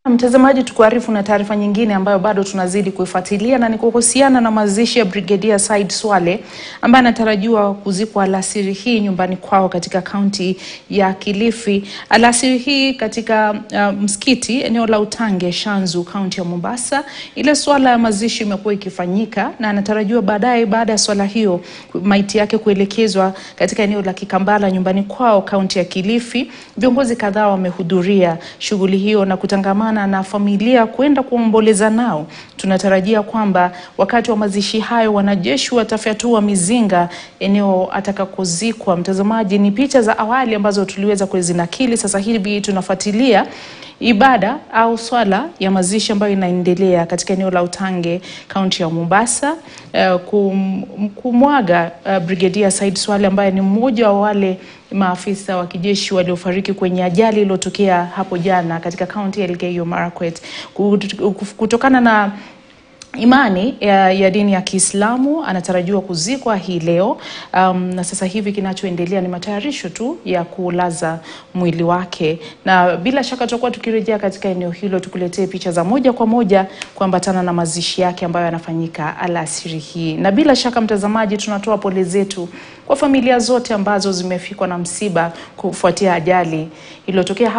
Mtazamaji, tukuarifu na taarifa nyingine ambayo bado tunazidi kuifuatilia na ni kuhusiana na mazishi ya Brigedia Said Swale ambaye anatarajiwa kuzikwa alasiri hii nyumbani kwao katika kaunti ya Kilifi. Alasiri hii katika uh, msikiti eneo la Utange Shanzu, kaunti ya Mombasa. Ile swala ya mazishi imekuwa ikifanyika na anatarajiwa baadaye, baada ya swala hiyo, maiti yake kuelekezwa katika eneo la Kikambala nyumbani kwao kaunti ya Kilifi. Viongozi kadhaa wamehudhuria shughuli hiyo na kutangamana na familia kwenda kuomboleza nao. Tunatarajia kwamba wakati wa mazishi hayo wanajeshi watafyatua mizinga eneo atakakozikwa. Mtazamaji, ni picha za awali ambazo tuliweza kuzinakili. Sasa hivi tunafuatilia ibada au swala ya mazishi ambayo inaendelea katika eneo la Utange kaunti ya Mombasa, uh, kum, kumwaga uh, Brigedia Said Swale ambaye ni mmoja wa wale maafisa wa kijeshi waliofariki kwenye ajali iliyotokea hapo jana katika kaunti ya Elgeyo Marakwet kutokana na imani ya, ya dini ya Kiislamu anatarajiwa kuzikwa hii leo. Um, na sasa hivi kinachoendelea ni matayarisho tu ya kulaza mwili wake, na bila shaka tutakuwa tukirejea katika eneo hilo tukuletee picha za moja kwa moja kuambatana na mazishi yake ambayo yanafanyika alasiri hii. Na bila shaka mtazamaji, tunatoa pole zetu kwa familia zote ambazo zimefikwa na msiba kufuatia ajali iliyotokea